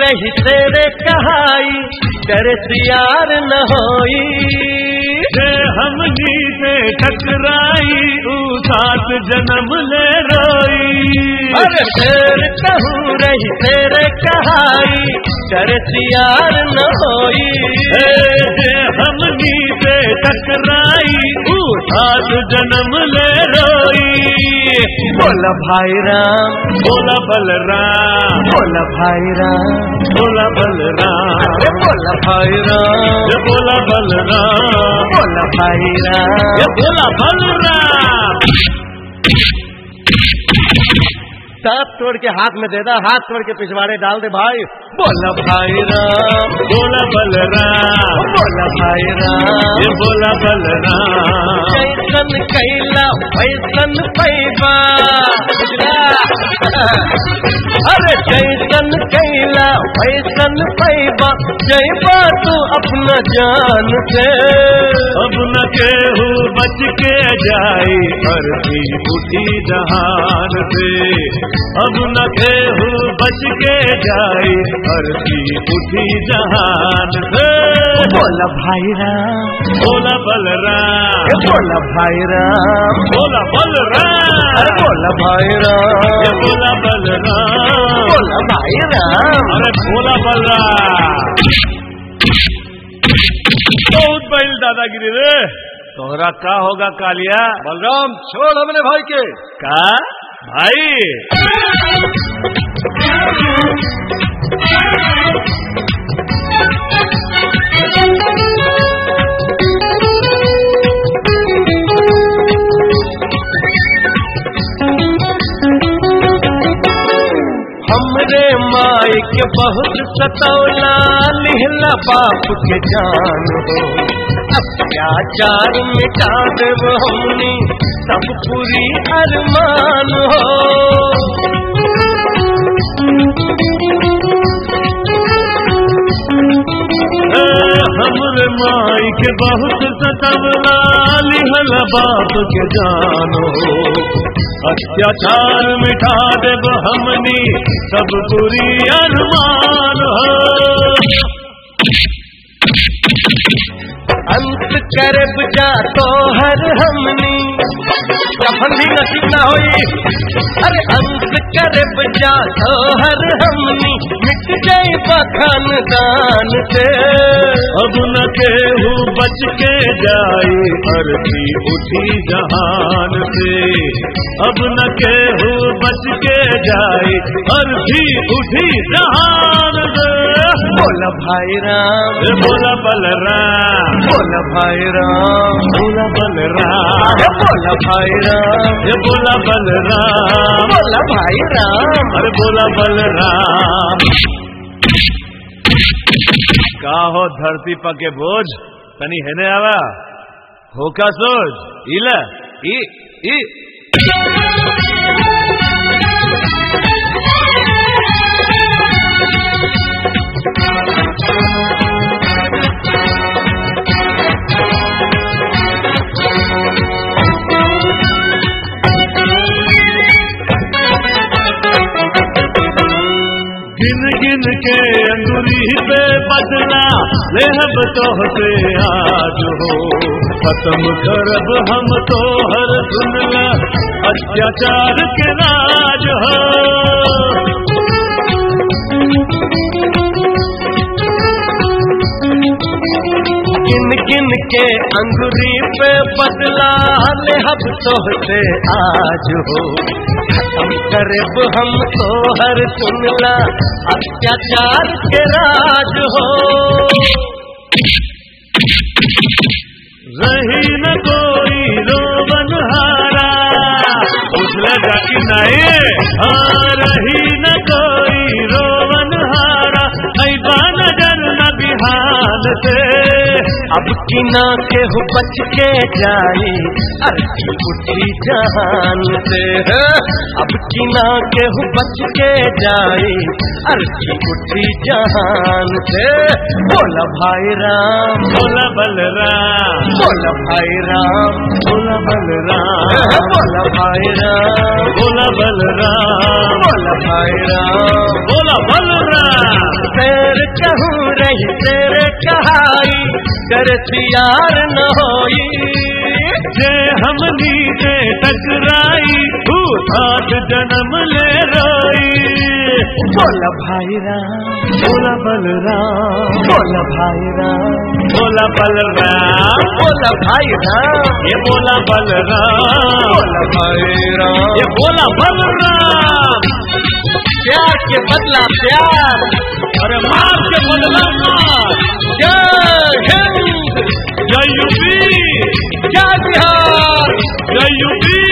रही तेरे कहाई डर सियार न होई से हमनी से टकराई ऊ सात जन्म ले रोई अरे शेर कहूँ रही तेरे कहाई डर सियार न होई ए, जे हमनी से टकराई ऊ सात जन्म ले रोई बोला भाई राम बोला बलराम बोला भाई राम बोला बलराम अरे बोला भाई राम ये बोला बलराम बोला भाई ये राम बोला बलराम दांत तोड़ के हाथ में दे दा हाथ तोड़ के पिछवाड़े डाल दे भाई बोला भाई राम बोला बलराम बोला भाई राम ये बोला बलराम कैसन कैला वैसन पैबा अरे कैसन कैला वैसन पैबा जैबा तू अपना जान से अब न केहू बच के जाई अर्थी उठी जहान से अब न केहू बच के जाई अर्थी उठी जहान से बोला भाई राम बोला बलराम ए बोला भाई राम बोला अरे बलराम बोला भाई ये राम बोला बलराम बोला भाई राम अरे बोला बलराम बहुत बड़ी दादागिरी रे तोहरा का होगा कालिया बलराम छोड़ हमने भाई के का भाई हमरे माई के बहुत सतौला लिहला बाप के जान हो अत्याचार मिटा देव हमनी सब पूरी अरमान हो ए, हमरे माई के बहुत सतवला लिहल बाप के जानो अत्याचार मिटा देव हमनी सब बुरी अरमान हो अंत करब जा तो हर हमनी कफन भी नसीब ना होई अरे अंत करब जा तो हर हमनी मिट जाए बखान दान से अब न केहू बच के जाई अर्थी उठी जहान से अब न केहू बच के जाई अर्थी उठी जहान से बोला भाई राम ए, बोला बलराम बोला भाई राम बोला बलराम अरे बोला भाई राम ये बोला बलराम बोला भाई राम अरे बोला बलराम का हो धरती पके बोझ तनी हेने आवा होका सोच इला ई ई गिन गिन के अंगुरी पे बदला लेहब तोहसे आज हो खत्म करब हम तो हर दुनिया अत्याचार के राज हो किन किन के अंगुरी पे बदला ले हब तोहसे आज हो हम करब हम तो हर सुनला अत्याचार के राज हो रही न कोई रोवन हारा उसने जाकी नहीं हाँ रही न कोई रोवन हारा ऐसा नजर न बिहान से अब किना के हो बच के जाई अर्थी उठी जहान से अब किना के हो बच के जाई अर्थी उठी जहान से बोला भाई राम बोला बलराम बोला भाई राम बोला बलराम बोला भाई राम बोला बलराम बोला भाई राम बोला बलराम कहूँ रही तेरे कहाई कर सियार न होई जे हमनी से टकराई तू सात जन्म ले रोई बोला भाई राम बोला बलराम बोला भाई राम बोला बलराम बोला भाई राम ये बोला बलराम बोला भाई राम ये बोला बलराम प्यार के बदला प्यार अरे मार के बदला मार जय हिंद जय यूपी जय बिहार जय यूपी